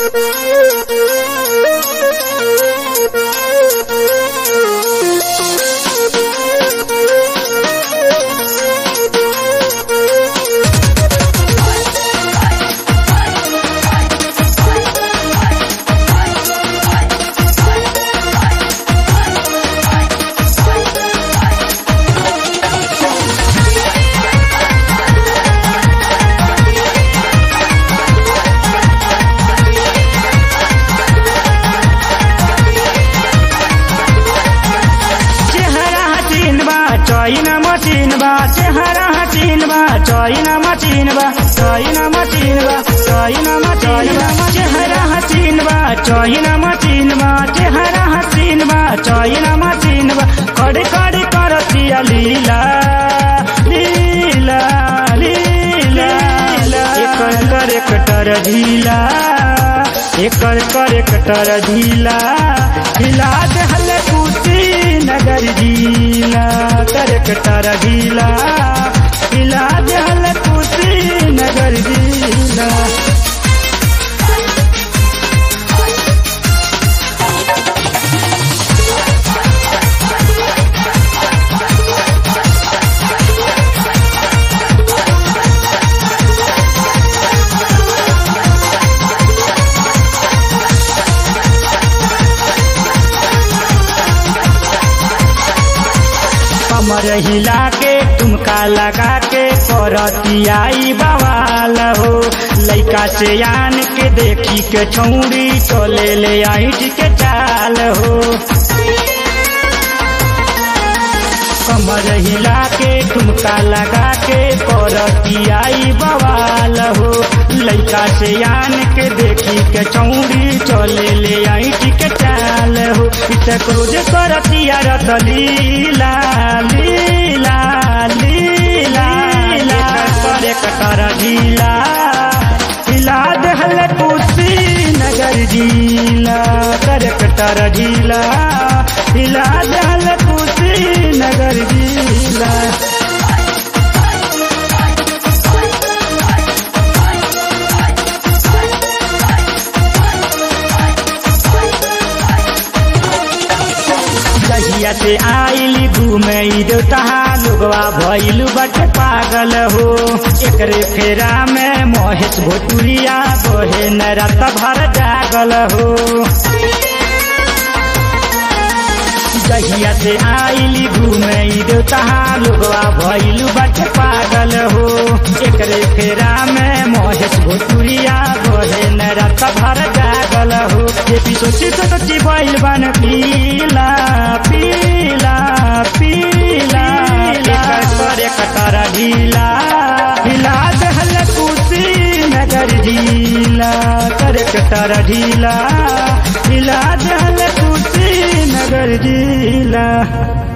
चेहरा हसीन बा चैना मशीन बा चेहरा हसीन बा चैना मशीन बा चैना मशीन बा चैना मशीन बा चेहरा हसीन बा चैना मशीन बा चेहरा हसीन बा चैना मशीन बा कड़ी कड़ी करतिया लीला लीला लीला एकर कर कटर ढीला एकर कर कटर ढीला ढीला दहल कुटी नगर ढीला कर कटर ढीला ढीला दहल कुटी नगर ढीला कमर हिला के तुमका लगा के करतियाई बवाल हो लइका से आन के देखी के छौड़ी चले ले आइट के चाल हो कमर हिला के ठुमका लगा के करतियाई बवाल हो लइका से आन के देखी के चौड़ी चले ले आइट के चाल हो इतक रोज करतिया रत लीला लीला लीला लीला करे कटर ढीला हिला दहल कुर्सी नगर ढीला करे कटर ढीला हिला दहल कुर्सी नगर ढीला जहिया से आइली घूमे देवता लोगवा भइल बट पागल हो एकरे फेरा में महेश भोटुरिया बहे न रात भर जागल हो जहिया से आइली घूमे देवता लोगवा भइल बट पागल हो एकरे फेरा में महेश भोटुरिया बहे न रात भर जागल हो ये भी सोची तो सोची भइल बन पीला पीला पीला एकर करे कटर ढीला हिला दहल कुसी नगर ढीला करे कटर ढीला हिला दहल कुसी नगर ढीला